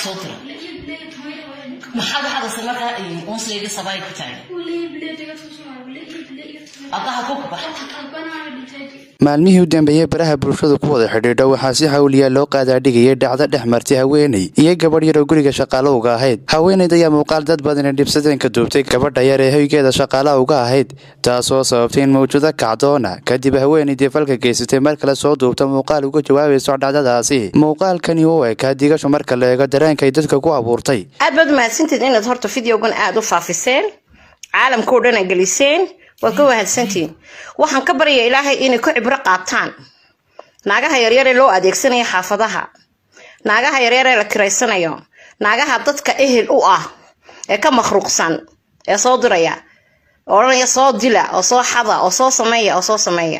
soo diro maxaad waxaad ase markaa unsleydii sabaay ku taagay adaha ku kabax maalmihii u dambeeyey baraha bulshadu ku wada xidhiidho waxaa si hawliya loo qaadaadhigayay dhacdo dhex martay haweeney iyo gabadh yaroo guriga shaqaalo uga ahayd haweenayd ayaa muuqaal dad badani dhibsadeen ka duubtay gabadha yar ee hoygeeda shaqaalaha uga ahayd taasoo sababtay in mawjado kacdoona kadib haweenaydii falka geysatay mar kale soo duubta muuqaal uga jawaabayso dhacdadaasi muuqaalkani u ekaa digasho marka la eego dareenkay dadka ku abuurtay aad baad mahadsantied inaad horta videogan aada u faafiseen caalamkao dhan a geliseen waad ka wahadsantihiin waxaan ka barya ilaahay inay ku cibro qaataan naagaha yaryar ee loo adeegsanayo xaafadaha naagaha yaryar ee la kiraysanayo naagaha dadka ehel u ah ee ka makhruuqsan ee soo diraya odhanaya soo dila oo soo xada oo soo sameeya oo soo sameeya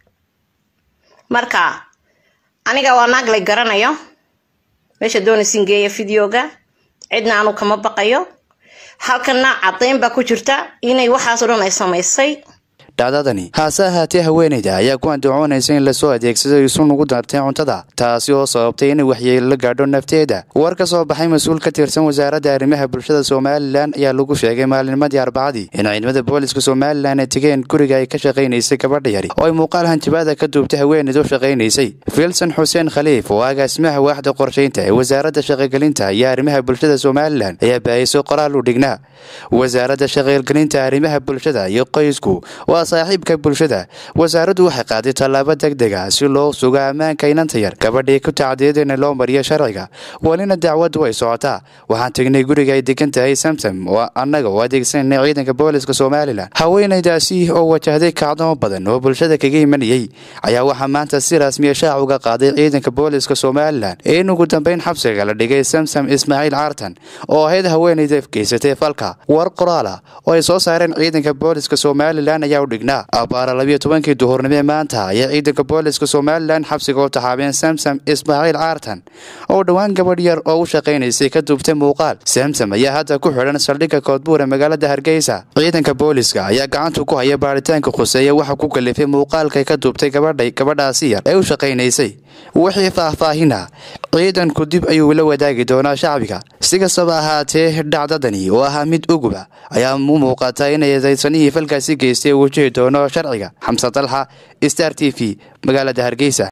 marka aniga waa naag lay garanayo meesha doonaysin geeya videoga cidna anu kama baqayo halkana cadayn baa ku jirta inay waxaasoo dhan ay samaysay dhacdadani haase ahaatee haweenayda ayaa ku andacoonaysa in lasoo adeegsado isun ugu dartay cuntada taasi oo sababtay inay waxyeelo la gaadho nafteeda war ka soo baxay mas-uul ka tirsan wasaaradda arrimaha bulshada somalilan ayaa lagu sheegay maalinimadii arbacadii in ciidamada booliska somalilan ay tegeen guriga ay ka shaqaynaysay gabadha yari oo ay muuqaal hanjabaada ka duubtay haweenayd u shaqaynaysay filson xuseen khaliif oo agaasimaha waaxda qorshaynta ee wasaaradda shaqogelinta iyo arrimaha bulshada somalilan ayaa baahiyso qoraal u dhignaa wasaaradda shaqogelinta arrimaha bulshada iyo qoysku waa saaxiibka bulshada wasaaraddu waxay qaaday tallaabo deg deg ah si loo sugo ammaanka inanta yar gabadhii ku tacdiyadina loo mariyo sharciga welina dacwaddu way socotaa waxaan tegnay guriga ay degan tahay samsam oo annaga oo adeegsanay ciidanka booliska somalilan haweenaydaasi oo wajahday kacdamo badan oo bulshada kaga imanayay ayaa waxaa maanta si rasmiya shaac uga qaaday ciidanka booliska somalilan in ugu dambeyn xabsiga la dhigay samsam ismaaciil caartan oo ahayd haweenayda geysatay falka war qoraala oo ay soo saareen ciidanka booliska somalilan ayaa udhignaa abaara labiyo tobankii duhurnimo maanta ayaa ciidanka booliska somalilan xabsiga u taxaabeen samsam ismaaciil caartan oo dhowaan gabadh yar oo u shaqaynaysay ka duubtay muuqaal samsam ayaa hadda ku xidhan saldhigga koodbuura magaalada hargeysa ciidanka booliska ayaa gacanta ku haya baaritaanka khuseeya waxa ku kalifay muuqaalkay ka duubtay gabadhay gabadhaasi yar ee u shaqaynaysay wixii faahfaahina ciidanku dib ayuu la wadaagi doonaa shacbiga si kastaba ahaatee dhacdadani oo ahaa mid uguba ayaa u muuqata inay daysanihii falkaasi geystay wajihi doono sharciga xamse dalxa star t v magaalada hargeysa